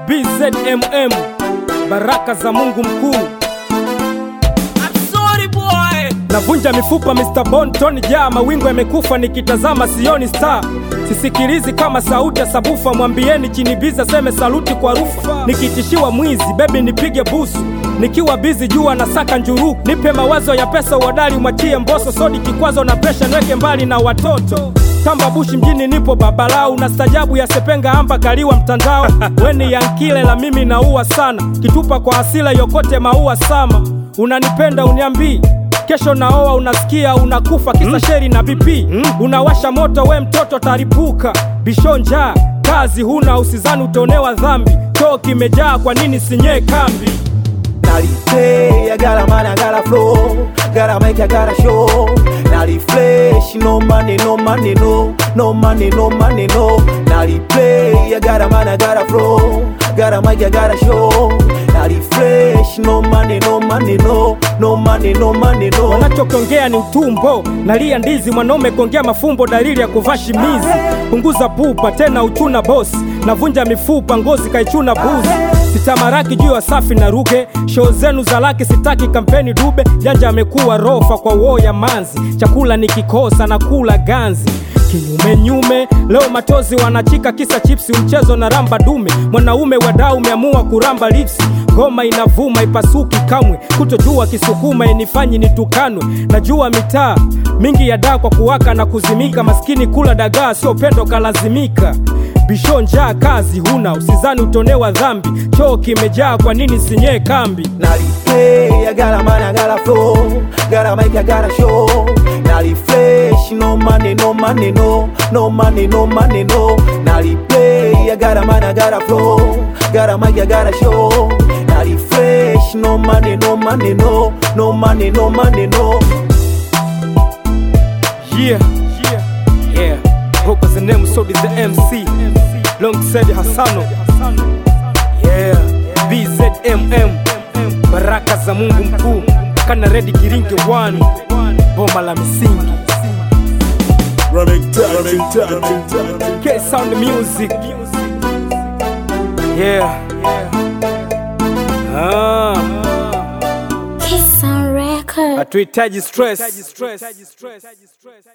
BZMM, baraka za Mungu mkuu. Navunja mifupa Mr. Bon Tony jaa mawingu yamekufa, nikitazama sioni star, sisikilizi kama sauti ya sabufa. Mwambieni chini biza seme saluti kwa rufa, nikitishiwa mwizi bebi nipige busu, nikiwa bizi jua na saka njuru, nipe mawazo ya pesa uodali, mwachie mboso sodi kikwazo na presha, niweke mbali na watoto Tamba bushi mjini nipo babalau na stajabu ya sepenga amba kaliwa mtandao weni yankile la mimi naua sana kitupa kwa asila yokote maua sama unanipenda uniambii kesho naoa unasikia unakufa kisa sheri na BP unawasha moto we mtoto taripuka bisho njaa kazi huna usizani utonewa dhambi choo kimejaa kwa nini sinyee kambi Nalipay, I got a man, I got a flow. Gotta make, I gotta show. Nalifresh, no money, no money, no. No money, no money, no. Naliplay, I got a man, I got a flow. Gotta make, I gotta show. Nalifresh, no money, no money, no. No money, no money, no. wanachokiongea ni utumbo nalia ndizi mwanaume kuongea mafumbo dalili ya kuvaa shimizi punguza pupa tena uchuna bosi navunja mifupa ngozi kaichuna buzi sitamaraki juu ya safi na ruke shoo zenu za laki sitaki kampeni dube janja amekuwa rofa kwa woo ya manzi chakula nikikosa na kula ganzi kinyumenyume leo matozi wanachika kisa chipsi mchezo na ramba dume mwanaume wadau umeamua kuramba lipsi ngoma inavuma ipasuki kamwe kutojua kisukuma inifanyi nitukanwe najua mitaa mingi ya daa kwa kuwaka na kuzimika maskini kula dagaa sio pendo kalazimika bisho njaa kazi huna usizani utonewa dhambi choo kimejaa kwa nini sinyee kambi Nalipay, I got a man, I got a flow. Gotta make, I gotta show. Nalifresh, no money, no money, no. No money, no money, no. Nalipay, I got a man, I got a flow. Gotta make, I gotta show. Nalifresh, no money, no money, no. No money, no money, no. Yeah, yeah, yeah. Hope as the name so is the MC. Long said Hassano. Yeah, BZMM. Baraka za Mungu mkuu. Kana ready kiringe one. Boma la misingi. K sound music. Yeah. Ah, Kiss on record. hatuhitaji stress.